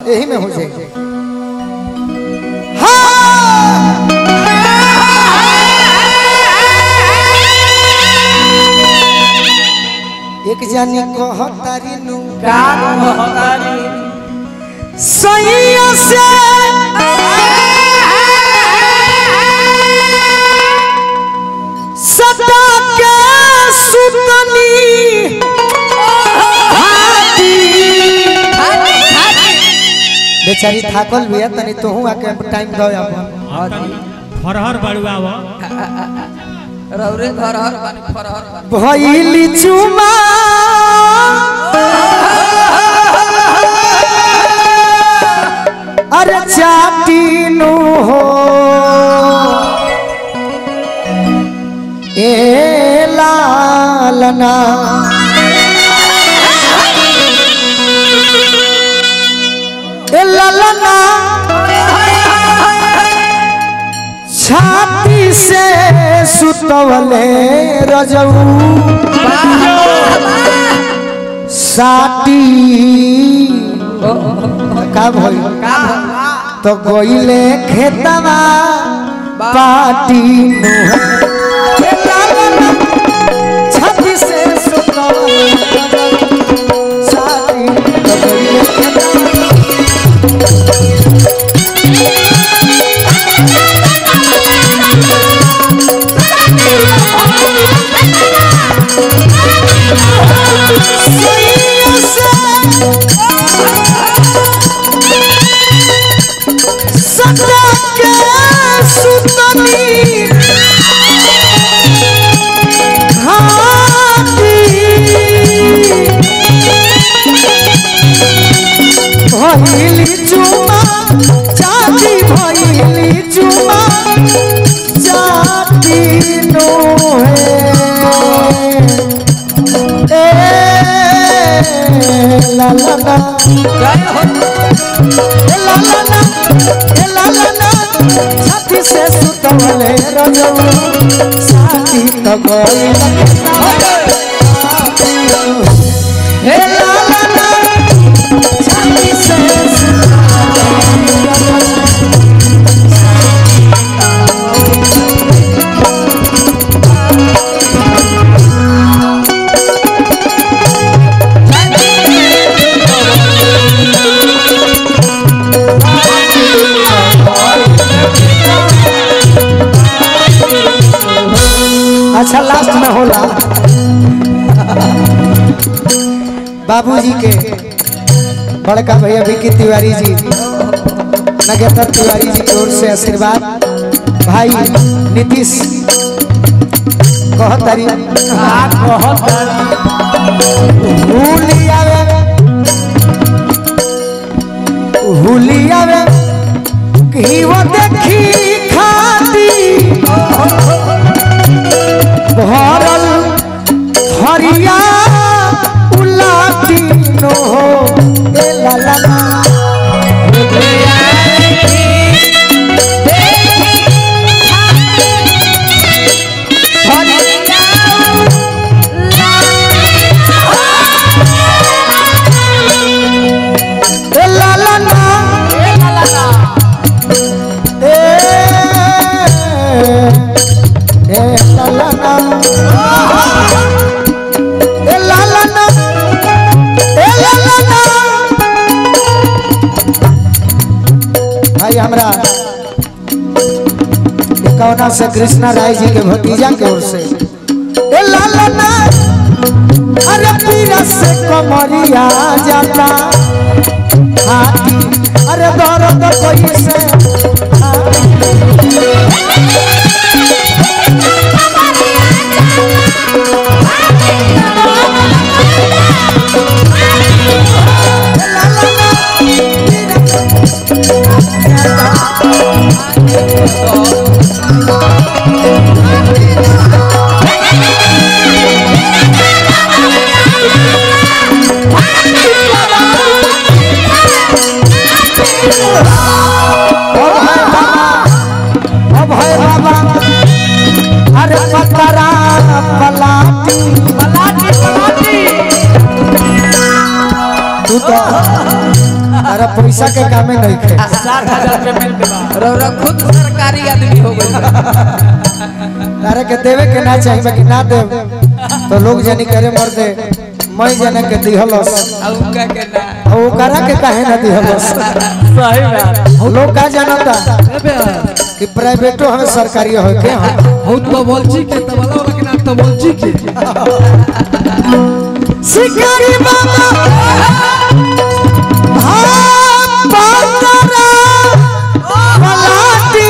यही में हो जाएगी एक जानी कहतारी नु सैया से सदा के सुतनी बेचारी थाकल भी है तनी तोहू आके टाइम दो अपन फरहर बड़ुआ वो रौरे घर हर बानी फरहर बानी भइली चुमा अरे चाटीनु हो ए लालना ए लालना छाती से सुतवले रजऊ साटी का भइल तो गइले खेतवा पाटी नुह ए लालना, छाती से सुतवले रजऊ, साटी, तो गइले खेतवा सदा के सुतनी हाथी भइली चुमा चाची भइली चुमा चाची नो है ए ला ला ला ए ला ला ला ए ला ला ला छाती से सुतवले रजऊ साथी तो गइल ए ला ला ला छाती से सुतवले रजऊ अच्छा लास्ट में होला बाबूजी के बड़का भैया विकी तिवारी जी नगेतर तिवारी जी की ओर से आशीर्वाद भाई नीतीश कहतारी हुलियावे हुलियावे कि वो देखी खाती भरल हरिया उलाटी नो ए ला ला ला ए ला ला ला ए ए ला ला ला ए ला ला ला ए ला ला ला भाई हमरा कौना से कृष्णा राय जी के भतीजा के ओर से ए ला ला ला अरे पीरा से कमरिया जाता हाथी अरे दर्द कैसे अब है बाबा अब है बाबा पैसा के कामे नहीं खे सात हजार पेमेंट के बाद रौरा खुद सरकारी आदमी हो गई तारे के देवे के ना चाहिए बाकी ना दे तो लोग जानी करे मर दे मैं जाने के दिहलस अब उनका के ना और वो करा के काहे ना दिहलस सही बात लोग का जानता कि प्राइवेटो हमें सरकारी हो के हम हो तो बोलची के तबला वाला के नाम तो बोलची के शिकारी बाबा हाँ बातरा पलाटी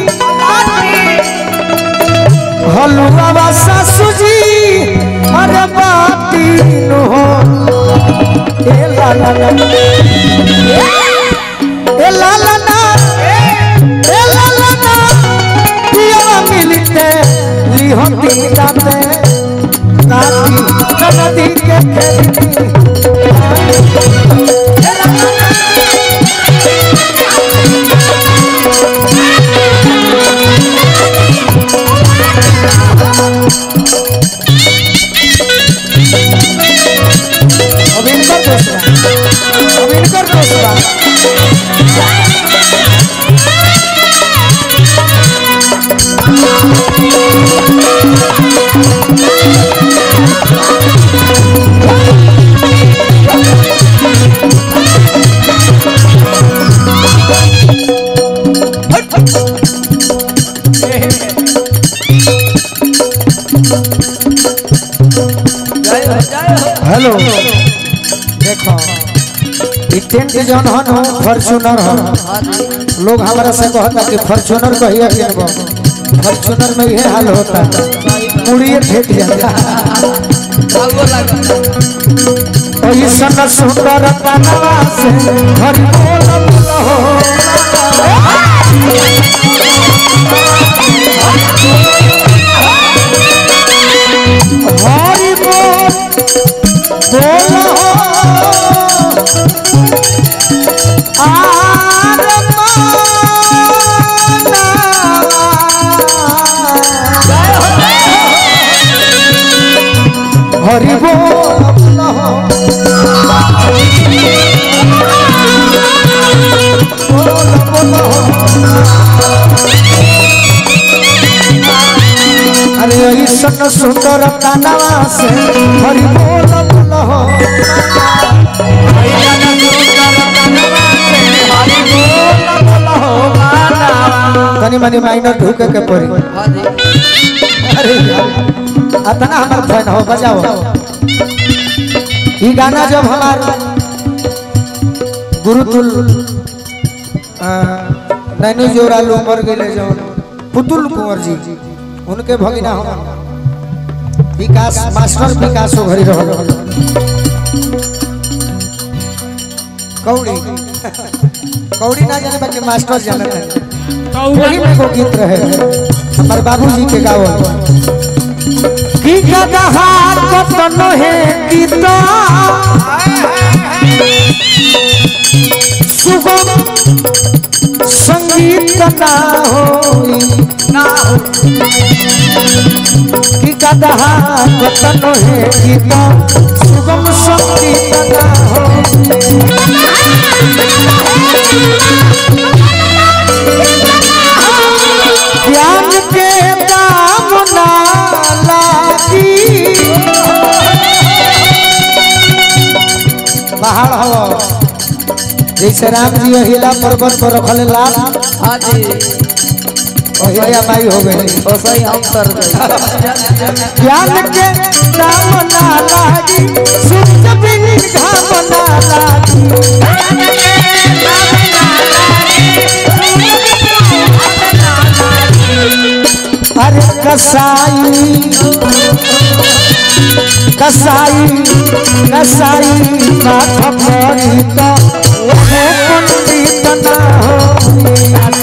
हलुआ बा सासू जी अरे बाती नु हो ए ला ला ला ए ला ला ना ए ला ला ना पिया मिलते लिहोती जाते काटी नदी के खेती अब इनकर दोस्त बा। अब इनकर दोस्त बा। जय हो जय हो हेलो देखो ई टेंट जौन हन हो फॉर्च्यूनर हन हाँ जी लोग हमारा से कहता कि फॉर्च्यूनर कहिया किनबो फॉर्च्यूनर में यह हाल होता मुड़िए फेंक जाता भागो लगा ऐसन सुंदर तनवा से हरि बोल बोल हो हरि बोल बोल हो आर मानवा। हरि बोल बोल हो अरे ऐसन सुंदर कानवा से हरि बोल बोल हो तनी मनी माइनर ढूके के पड़ी हाँ जी अरे यार, अतना हमार फैन हो बजाओ ई गाना जब हमार गुरुतुल अ, नैनी जोरालू मर गए जो पुतुल कुंवर जी उनके भगिना हम विकास मास्टर विकास हो घरी रहल कौड़ी कौड़ी ना जाने बाकी मास्टर जाने तो वही में एगो गीत रहे हमारे बाबूजी के गावल की गदहा कतन है गीत सुगम संगीत ना होई ना हो की गदहा कतन है गीत सुगम संगीत ना होई ज्ञान के दाम ना लागी पहाड़ हवा जैसे राम जी हिला पर्वत पर रखल लाल हाँ जी ओहिया माई हो गई ओ सही हम कर गए ज्ञान के दाम ना लागी सुख बिन घाम ना लागी अरे कसाई कसाई कसाई माथ परी तो ओहो पंडित ना हो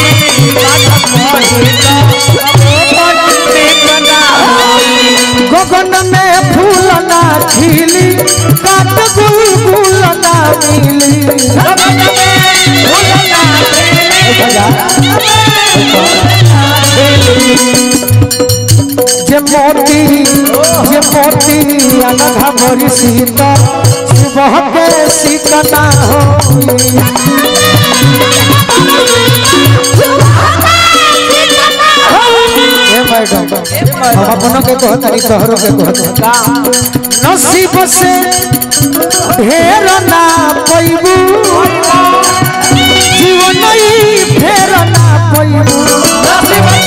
गगन में फूल ना खिली काट गुलगुल ना मिली जे मोती जे मोती अनघा भरी सीता सुबह के सीता ना होई हमनों के कहतनी तोहरों के कहतनी नसीब से ढेर ना पैबू जीवन ही फेर ना पैबू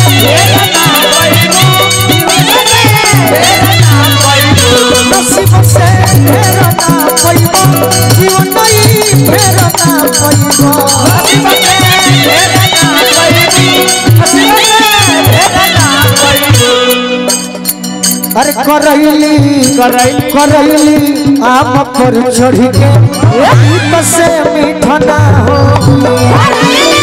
नसीब से ढेर ना पैबू जीवन ही फेर ना पैबू अरे करैली करैली। करैली आम पर चढ़ी के गीत से मीठा ना हो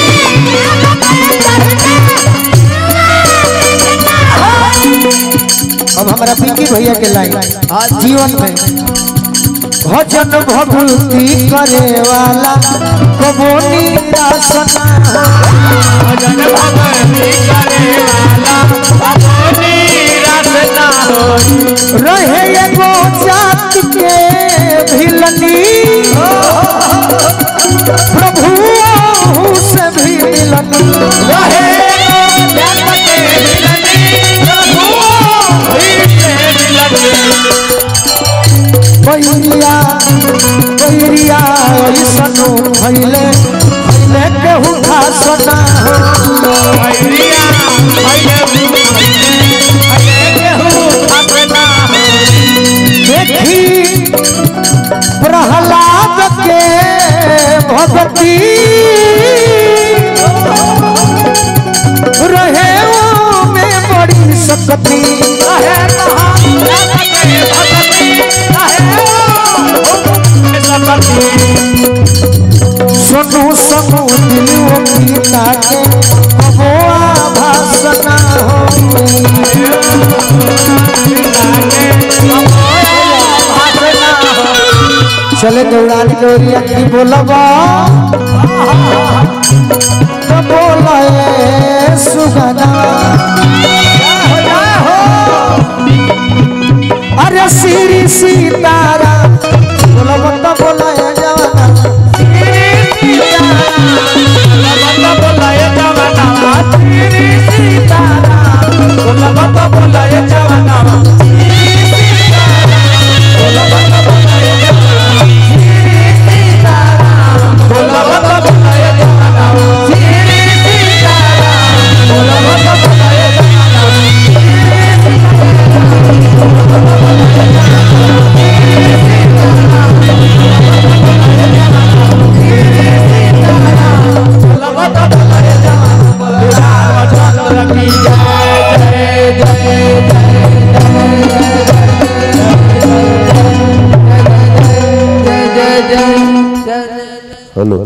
अब हमारा पिंकी भैया के लाइन जीवन में भजन भभूति करे वाला कबो निराश ना हो भजन भगवती करे वाला कबो निराश ना हो रहे एगो जात के भिलनी प्रभु ओहू से भी मिलनी रहे जग के मिलनी प्रभु ही से मिलनी बैरिया बैरिया ऐसनो भैले भैले केहू खास ना हो भैरिया भैले भूले भैले केहू अपना हो देखी प्रहलाद के भगती रहे वो में बड़ी सकती रहे महान जग के भगवती रहे ओ सकती सोनू समू दिलुओ गीता के कबो आभास ना हो चले दौड़ानी दौड़िया की बोलबा तो बोले सुगना अरे श्री सीता